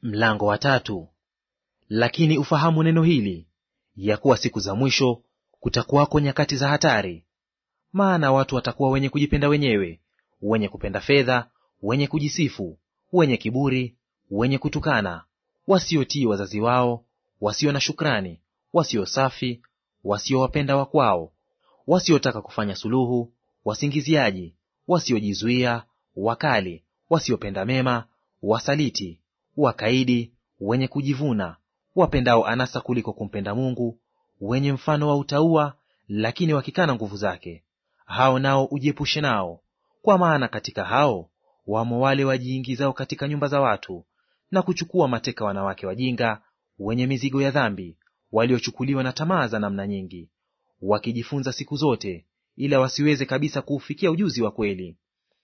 Mlango wa tatu. Lakini ufahamu neno hili, ya kuwa siku za mwisho kutakuwako nyakati za hatari. Maana watu watakuwa wenye kujipenda wenyewe, wenye kupenda fedha, wenye kujisifu, wenye kiburi, wenye kutukana, wasiotii wazazi wao, wasio na shukrani, wasio safi, wasiowapenda wakwao, wasiotaka kufanya suluhu, wasingiziaji, wasiojizuia, wakali, wasiopenda mema, wasaliti, wakaidi, wenye kujivuna, wapendao anasa kuliko kumpenda Mungu, wenye mfano wa utauwa, lakini wakikana nguvu zake. Hao nao ujiepushe nao, kwa maana katika hao wamo wale wajiingizao katika nyumba za watu na kuchukua mateka wanawake wajinga, wenye mizigo ya dhambi, waliochukuliwa na tamaa za namna nyingi, wakijifunza siku zote, ila wasiweze kabisa kuufikia ujuzi wa kweli.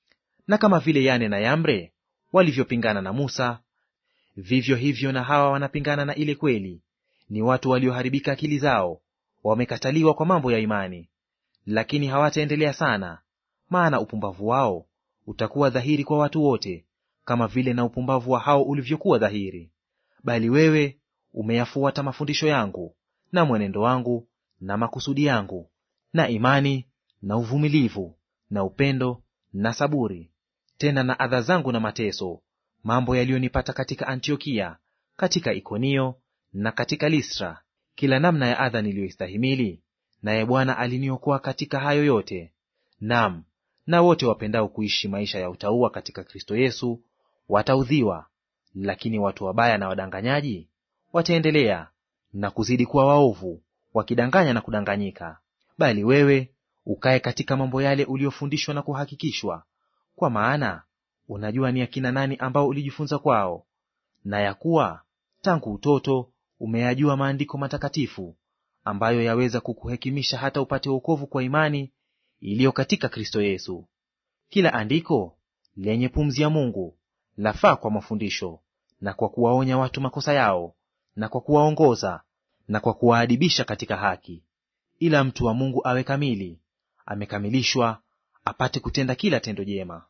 Na kama vile Yane na Yambre walivyopingana na Musa, vivyo hivyo na hawa wanapingana na ile kweli. Ni watu walioharibika akili zao, wamekataliwa kwa mambo ya imani. Lakini hawataendelea sana, maana upumbavu wao utakuwa dhahiri kwa watu wote, kama vile na upumbavu wa hao ulivyokuwa dhahiri. Bali wewe umeyafuata mafundisho yangu na mwenendo wangu na makusudi yangu na imani na uvumilivu na upendo na saburi, tena na adha zangu na mateso, mambo yaliyonipata katika Antiokia, katika Ikonio na katika Listra, kila namna ya adha niliyoistahimili, naye Bwana aliniokoa katika hayo yote. Naam, na wote wapendao kuishi maisha ya utauwa katika Kristo Yesu wataudhiwa, lakini watu wabaya na wadanganyaji wataendelea na kuzidi kuwa waovu, wakidanganya na kudanganyika. Bali wewe ukae katika mambo yale uliyofundishwa na kuhakikishwa, kwa maana unajua ni akina nani ambao ulijifunza kwao, na ya kuwa tangu utoto umeyajua maandiko matakatifu, ambayo yaweza kukuhekimisha hata upate wokovu kwa imani iliyo katika Kristo Yesu. Kila andiko lenye pumzi ya Mungu lafaa kwa mafundisho, na kwa kuwaonya watu makosa yao, na kwa kuwaongoza, na kwa kuwaadibisha katika haki, ila mtu wa Mungu awe kamili, amekamilishwa, apate kutenda kila tendo jema.